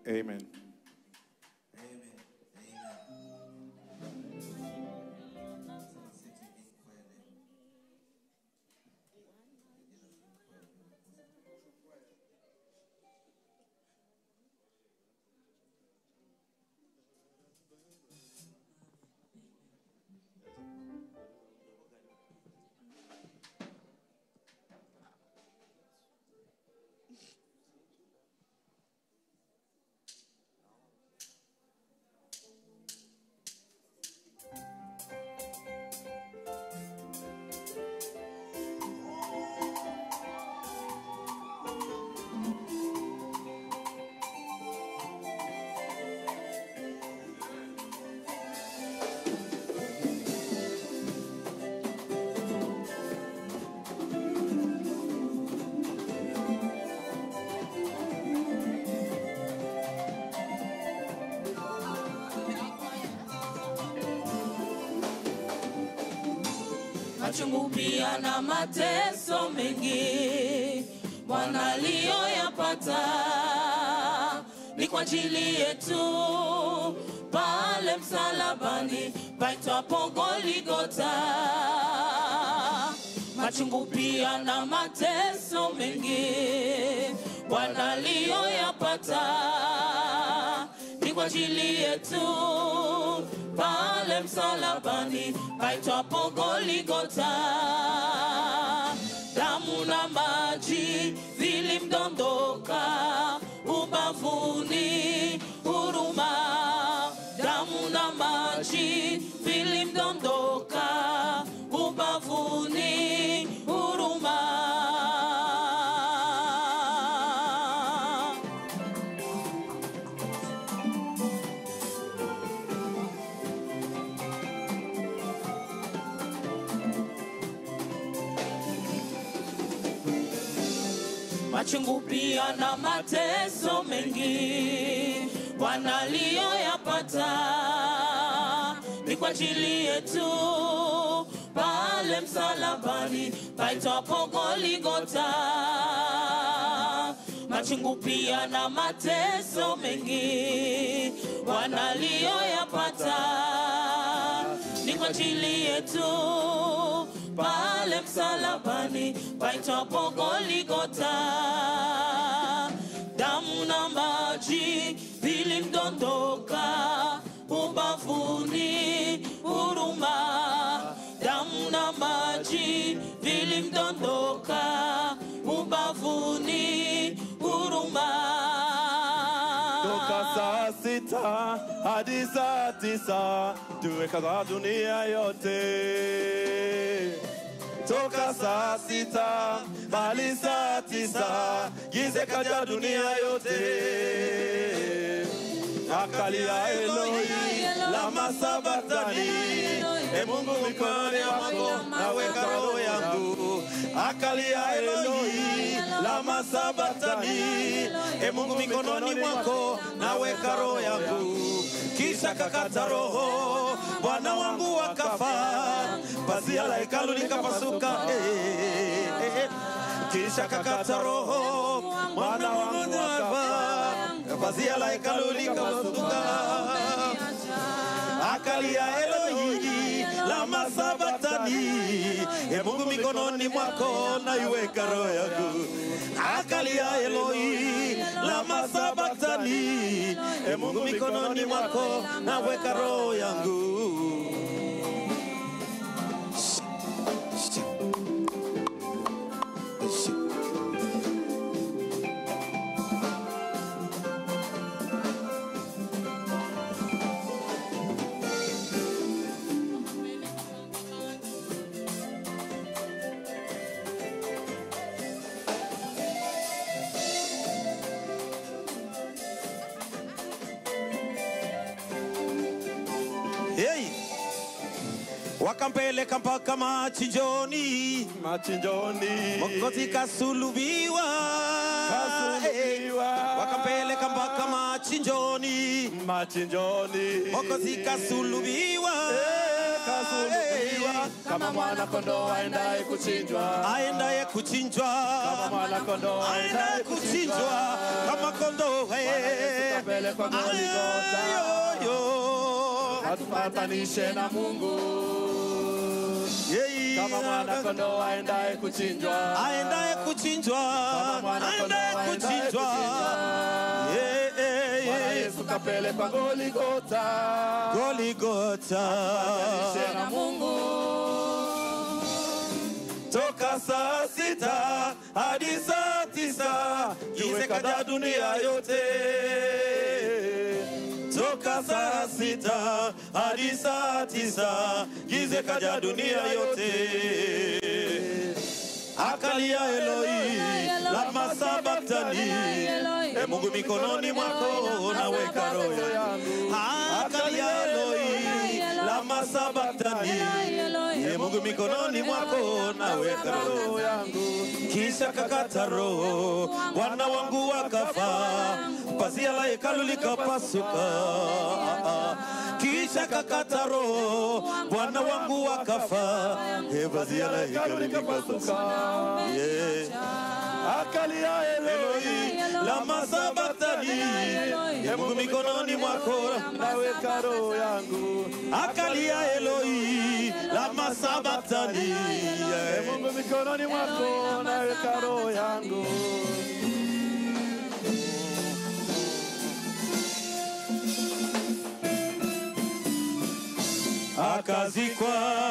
Amen. machungu pia na mateso mengi Bwana aliyoyapata ni kwa ajili yetu pale msalabani paitwapo Goligota. Machungu pia na mateso mengi Bwana aliyoyapata ni kwa ajili yetu pale msalabani paitwapo Goligota. Damu na maji vilimdondoka ubavuni, huruma. Damu na maji vilimdondoka ubavuni, huruma. machungu pia na mateso mengi Bwana aliyoyapata ni kwa ajili yetu pale msalabani paitwapo Goligota. Machungu pia na mateso mengi Bwana aliyoyapata ni kwa ajili yetu pale msalabani paitwapo Goligota. Damu na maji vilimdondoka ubavuni, huruma. Damu na maji vilimdondoka ubavuni, huruma. Toka saa sita hadi saa tisa tuwekaza dunia yote. Toka saa sita hadi saa tisa gize kaja dunia yote. Akalia Eloi lama sabatani, e Mungu mikononi mwako naweka roho yangu. Akalia Eloi lama sabatani, e Mungu mikononi mwako naweka roho yangu. Kisha kakata roho, Bwana wangu akafa, pazia la hekalu likapasuka. Eh, eh, eh. Kisha kakata roho, Bwana wangu akafa, pazia la hekalu likapasuka akalia Elohi lama sabatani, e Mungu mikononi mwako naiweka roho yangu. Akalia Elohi lama sabatani, e Mungu mikononi mwako naweka roho yangu. Hey! Wakampeleka mpaka machinjoni, machinjoni Mwokozi kasulubiwa, Kasulubiwa. Eh, wakampeleka mpaka machinjoni, machinjoni Mwokozi kasulubiwa, Eh, akasulubiwa kama mwana kondoo aendaye kuchinjwa aendaye kuchinjwa kama mwana kondoo aendaye kuchinjwa kama kondoo kapelekwa Golgotha Ayoyo. atupatanishe na Mungu Yei. kama mwana kondoo aendaye kuchinjwa aendaye kuchinjwa Kama mwana aendaye kondoo aendaye kuchinjwa kuchinjwa. Yeah, yeah, Bwana yeah. Yesu kapelekwa Golgotha Goligota atupatanishe na Mungu toka saa sita hadi saa tisa giza kaja dunia yote toka saa sita hadi saa tisa giza kaja dunia yote akalia Eloi lama sabaktani e Mungu mikononi mwako naweka roho yangu akalia Eloi lama sabaktani e Mungu mikononi mwako naweka roho yangu kisha kakata roho Bwana wangu akafa pazia la hekalu likapasuka kisha kakata roho Bwana wangu akafa e pazia la hekalu likapasuka yeah. akalia Eloi lama sabatani e Mungu mikononi mwako naweka roho yangu akalia Eloi lama sabatani E yeah. Mungu mikononi mwako naweka roho yangu akazikwa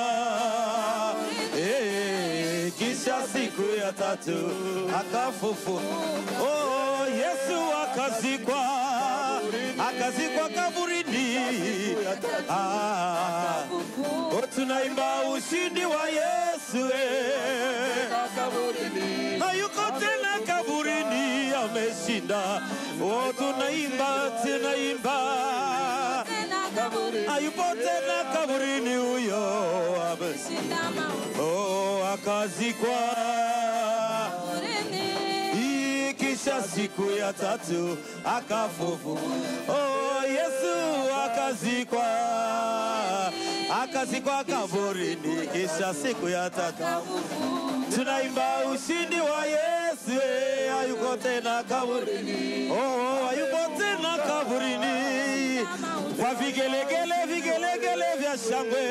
eh, kisha siku ya tatu akafufu oh, Yesu akazikwa akazikwa kaburini ah, oh, tunaimba ushindi wa Yesu eh. kaburini hayuko tena kaburini, ameshinda. Oh, tunaimba tunaimba, hayupo tena kaburini huyo, ameshinda. Oh, akazikwa Hii kisha siku ya tatu akafufu. Oh, Yesu akazikwa akazikwa kaburini, kisha siku ya tatu tunaimba ushindi wa Yesu, eh, hayuko tena kaburini, oh, hayuko tena kaburini, kwa vigelegele vigelegele vya shangwe,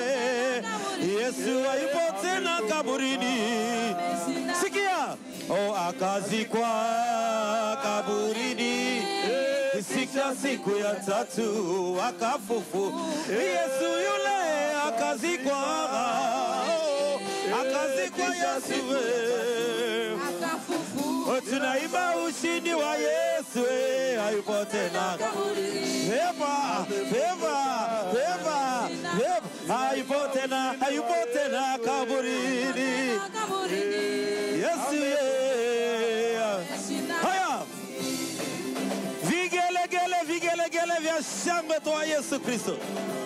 Yesu hayupo tena kaburini. Sikia, oh, akazikwa kaburini siku siku ya tatu akafufu, Yesu yule akazikwa, oh, akazikwa Yesu we. Oh, tunaimba ushindi wa Yesu eh, hayupo tena Peva, peva, peva, peva, hayupo tena, hayupo tena kaburini. Yesu ye. Haya, vigelegele, vigelegele vya shangwe kwa Yesu Kristo.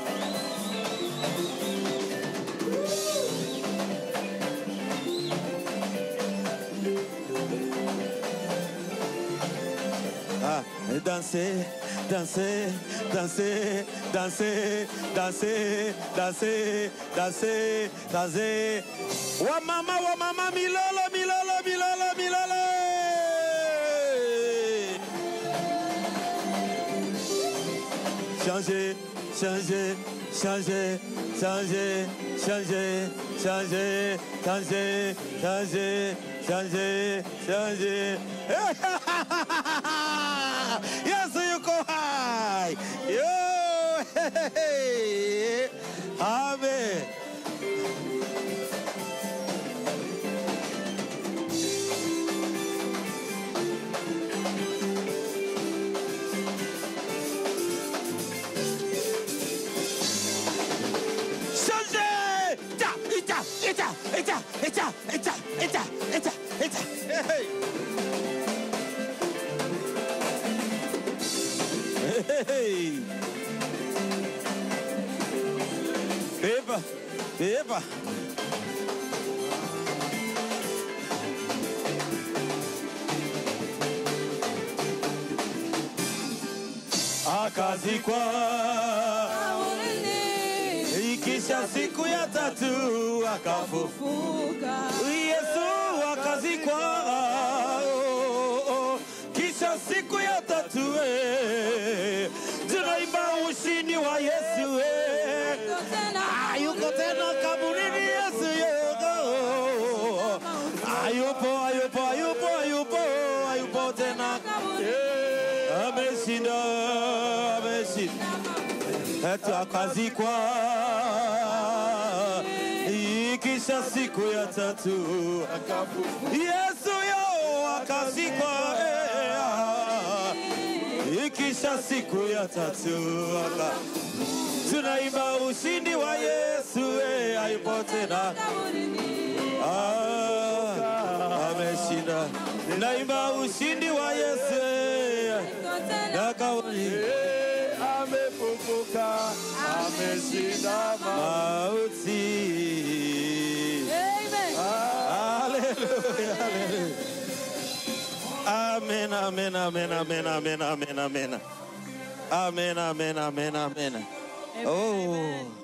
Ah, danser, danser, danser, danser, danser, danser, danser, danser. Wa mama, wa mama, milolo, milolo, milolo, milolo. Changer, changer, changer, changer, changer, changer, changer, changer, changer, changer. Yesu yuko hai. Yo, hey, hey. Amen. Changer! Ita, ita, ita, ita, ita, ita, ita, ita, ita. Hey, hey. Hey. Beba, beba. Akazikwa ikisha tatu akafufuka. Yesu akazikwa, oh, oh, kisha siku ya tatu eh, tunaimba ushindi wa Yesu eh. Ah, yuko tena kaburini Yesu yuko. Ayupo, ayupo, ayupo, ayupo, ayupo tena. Eh, Ameshinda, ameshinda. Hata akazikwa ikisha siku ya tatu Yesu yo akazikwa eh, ikisha siku ya tatu aka tunaimba ushindi wa Yesu eh, hayupo tena ah, ameshinda naimba ushindi wa Yesu eh, na kauli Eh, amefufuka ameshinda mauti Hallelujah, hallelujah. Amen, amen, amen, amen, amen, amen, amen. Amen, amen, amen, amen. Oh.